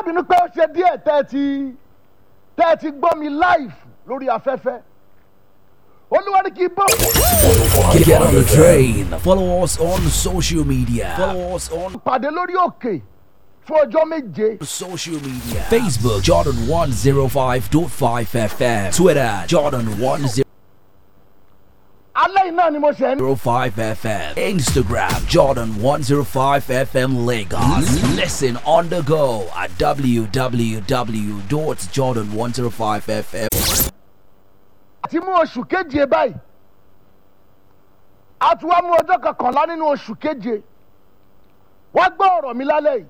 bínú pé ó ṣe díẹ̀ tẹ́ ẹ ti tẹ́ ẹ ti gbọ́ mi live lórí afẹ́fẹ́ olúwa ní kí n bọ́. Get on the train. Follow us on social media. Follow us on pàdé lórí òkè fún ọjọ́ méje social media. Facebook Jordan 105.5 FM. Twitter Jordan 105 alẹ́ yìí náà ni mo ṣe ń. FM. Instagram Jordan 105 FM Lagos. Listen on the go at www.jordan105fm. àti mú oṣù keje báyìí a ti wá mú ọjọ́ kọkànlá nínú oṣù keje wọ́n gbọ́ ọ̀rọ̀ mi lálẹ́ yìí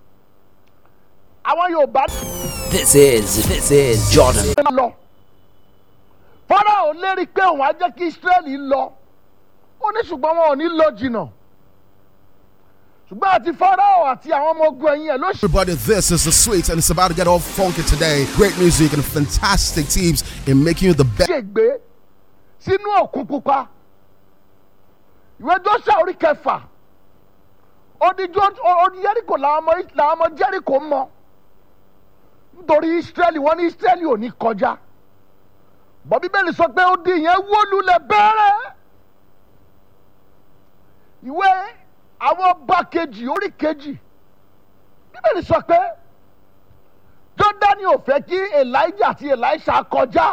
àwọn yorùbá This is this is Jordan. ní lọ fọ́nrán ò lérí pé òun á jẹ́ kí israẹli lọ ó ní ṣùgbọ́n wọn ò ní lọ jìnnà ṣùgbọ́n àti fọ́nrán àti àwọn ọmọ ogun ẹ̀yìn ẹ̀ ló ṣe Everybody, this is the sweet, and it's about to get all funky today. Great music and fantastic teams in making you the best. ṣègbè sínú òkun pupa ìwé joshua orí kẹfà odi jẹ́ríkò làwọn ọmọ làwọn ọmọ jẹ́ríkò mọ nítorí israẹli wọn ní israẹli ò ní kọjá bọ́ bíbélì sọ pé odi yẹn wó lulẹ̀ bẹ́ẹ̀rẹ̀ ìwé àwọn ọba kejì orí kejì bíbélì sọ pé jọ́dánì ò fẹ́ kí elijah àti elisha kọjá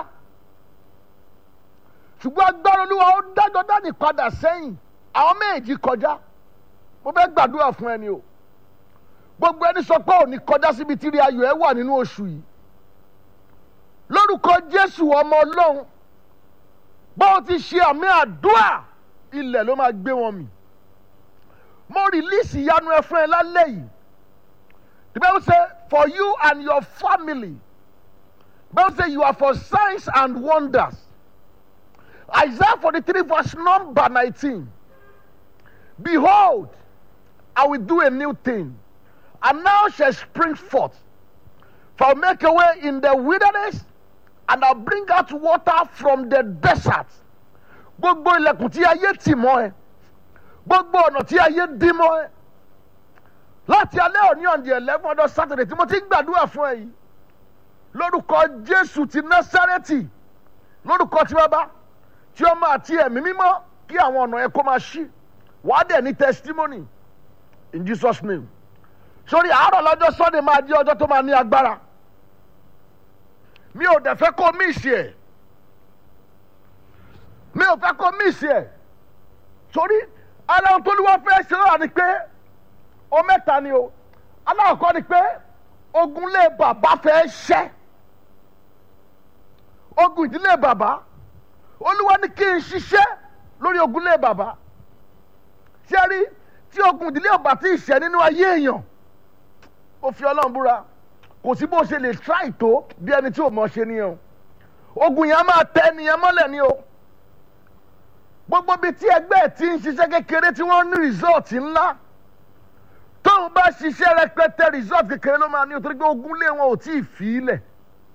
ṣùgbọ́n agbára olúwa ó dá jọ́dánì padà sẹ́yìn àwọn méjì kọjá mo fẹ́ gbàdúrà fún ẹni o gbogbo ẹni sọ pé òní kọjá síbi tíri ayọ̀ ẹ wà nínú oṣù yìí lórúkọ jésù ọmọ ọlọ́run báwo ti ṣe àmì àdúrà ilẹ̀ ló máa gbé wọn mì mo rìlíìsì ìyanu ẹ fún ẹ lálẹ́ yìí the bible say for you and your family the bible say you are for signs and wonders isaiah forty-three verse number nineteen behold i will do a new thing and now shall spring forth for I will make a way in the wilderness and I will bring out water from the desert. Gbogbo ilẹ̀kùn tí ayé tì mọ́ ẹ. Gbogbo ọ̀nà tí ayé dí mọ́ ẹ. Láti alẹ́ òní on the eleven ọdún Saturday tí mo ti ń gbàdúrà fún ẹ yìí. Lórúkọ Jésù ti Násárẹ́tì. Lórúkọ tí bàbá tí ọmọ àti ẹ̀mí mímọ́ kí àwọn ọ̀nà ẹ kó máa ṣí. Wàá dẹ̀ ní testimony in Jesus name. Sori àárọ̀ lọ́jọ́ Sunday máa di ọjọ́ tó máa ní agbára mi ò dẹ̀ fẹ́ kó míìsì ẹ̀ mi ò fẹ́ kó míìsì ẹ̀ torí aláwọ̀ tó ní wọ́n fẹ́ ṣe lọ́wọ́ ni pé o mẹ́ta ni o aláwọ̀ kọ́ ni pé ogunlé bàbá fẹ́ ṣẹ́ ogun ìdílé bàbá olúwa ní kí n ṣiṣẹ́ lórí ogunlé bàbá ṣé rí tí ogun ìdílé ọba tí ì ṣẹ́ nínú ayé èèyàn ó fi ọlọ́run búra kò sí bó ṣe lè try tó bí ẹni tí ò mọ̀ ṣe nìyẹn o ogun yẹn á máa tẹ ẹnìyẹn mọ́lẹ̀ ni o gbogbo ibi tí ẹgbẹ́ ẹ̀ ti ń ṣiṣẹ́ kékeré tí wọ́n ní result ńlá tóun bá ṣiṣẹ́ rẹpẹtẹ result kékeré ló máa ní o torí pé ogun lé wọn ò tí ì fi í lẹ̀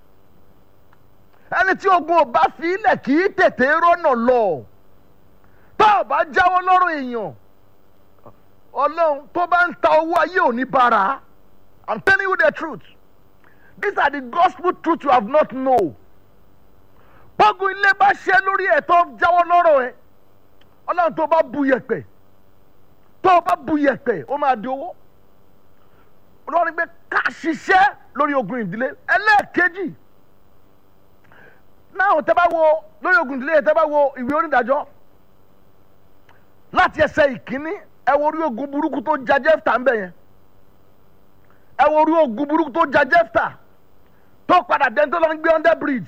ẹni tí ogun ò bá fi í lẹ̀ kì í tètè rọ́nà lọ tá ò bá jáwọ́ lọ́rùn èèyàn ọlọ́run tó bá ń ta owó ayé ò ní bára i'm telling you the truth these are the gospel truth you have not know bọ́gun ilé bá ṣe lórí ẹ̀ tó jáwọ́ lọ́rọ̀ ẹ̀ ọlọ́run tó bá bu yẹ̀pẹ̀ tó bá bu yẹ̀pẹ̀ ó máa di owó olórí pé ká ṣiṣẹ́ lórí ogun ìdílé ẹlẹ́ẹ̀kejì náà tẹ́ bá wo lórí ogun ìdílé tẹ́ bá wo ìwé onídàájọ́ láti ẹsẹ̀ ìkíní ẹ wo orí ogun burúkú tó ja jẹ́fta ń bẹ̀ yẹn ẹ wo orí ogun burúkú tó ja jẹ́fta tó padà dẹ́n tó lọ ń gbé under bridge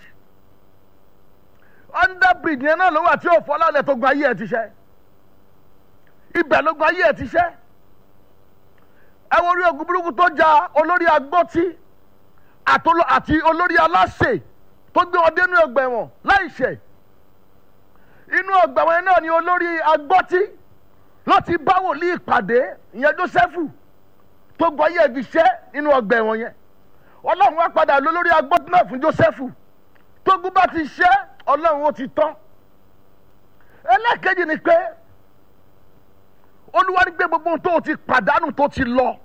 under bridge yẹn náà ló wà tí ò fọlá lẹ tó gun ayé ẹ ti ṣẹ ibẹ̀ ló gun ayé ẹ ti ṣẹ ẹ wo orí ogun burúkú tó ja olórí agbọ́tí àti olórí aláṣẹ tó gbé wọn dénú ọgbà ẹ̀wọ̀n láìṣẹ̀ inú ọgbà ẹ̀wọ̀n náà ni olórí agbọ́tí ló ti bá wòlíì pàdé ìyẹn Jósẹ́fù tó gun ayé ẹ ti ṣẹ nínú ọgbà ẹ̀wọ̀n yẹn ọlọ́run wá padà lólórí agbọ́tí náà fún Jósẹ́fù tógun bá ti ṣẹ́ ọlọ́run ó ti tán ẹlẹ́ẹ̀kejì ni pé olúwa ní gbé gbogbo ohun tó o ti pàdánù tó ti lọ